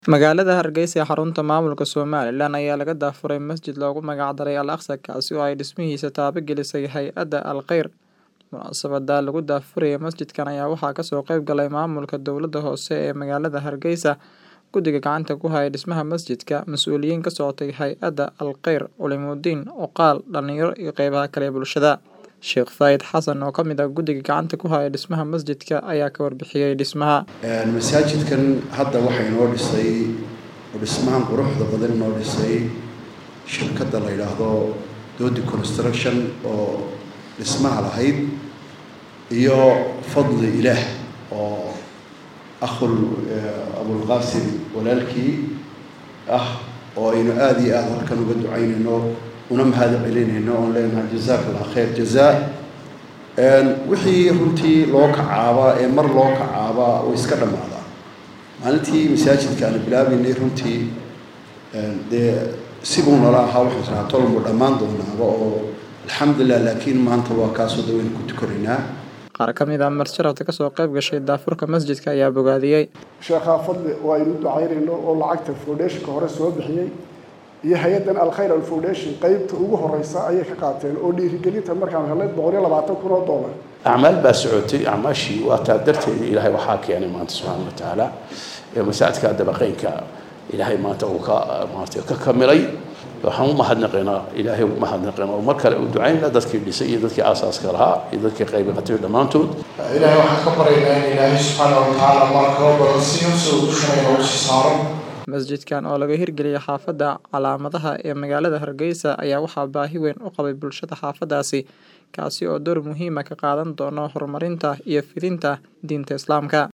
Magaalada Hargeysa ee xarunta maamulka Somaliland ayaa laga daafuray masjid loogu magac daray Al Aqsa kaasi oo ay dhismihiisa taabagelisay hay'adda Al Khayr. Munaasabada lagu daafurayo masjidkan ayaa waxaa kasoo qayb galay maamulka dowladda hoose ee magaalada Hargeysa, guddiga gacanta ku haya dhismaha masjidka, mas'uuliyiin ka socotay hay'adda Al Khayr, culimooyin, odayaal, dhalinyaro iyo qeybaha kale ee bulshada. Sheekh Faayid Xasan oo ka mid ah guddiga gacanta ku haya dhismaha masjidka ayaa ka warbixiyay dhismaha. masaajidkan hadda waxaa inoo dhisay oo dhismahan quruxda badan inoo dhisay shirkadda la yidhaahdo Dodi Construction oo dhismaha lahayd iyo fadli ilaah oo akhul abulqaasim walaalkii ah oo aynu aada iyo aada halkan uga ducaynayno una mahad celinayno oon leenahay jazaak allah khayr jazaa wixii runtii loo kacaaba ee mar loo kacaaba way iska dhammaadaa maalintii masaajidka aan bilaabaynay runtii dee sibuu nala ahaa waxaan rahaa tolmu dhammaan doonaaba oo alxamdulilah laakiin maanta waa kaasoo da waynu ku tukanaynaa Qaar ka mid ah martiradka kasoo qayb gashay daafurka masjidka ayaa bogaadiyey. sheekhaa fadli oo aynu ducaynayno oo lacagta foundationka hore soo bixiyey iyo hay-addan alkhayr al foundation qeybta ugu horeysa ayay ka qaateen oo dhiirigelinta markaan helnay boqol iyo labaatan kun oo dollar acmaal baa socotay acmaashii waa taa darteeda ilaahay waxaa keenay maanta subxaana wa tacaala ee masaajidka dabaqeynka ilaahay maanta uu ka maartay ka kamilay waxaan u mahadnaqaynaa ilaahay u mahadnaqaynaa oo mar kale u ducaynaa dadkii dhisay iyo dadkii aasaaska lahaa iyo dadkii qaybi qatay dhammaantood ilaahay waxaan ka baryaynaa in ilaahay subxaana wa tacaala markaba badan siiyo soo dushanayn oo sii saaro Masjidkan oo laga hirgeliyay xaafadda calaamadaha ee magaalada Hargeysa ayaa waxaa baahi weyn u qabay bulshada xaafadaasi kaasi oo door muhiim ah ka qaadan doona horumarinta iyo fidinta diinta Islaamka.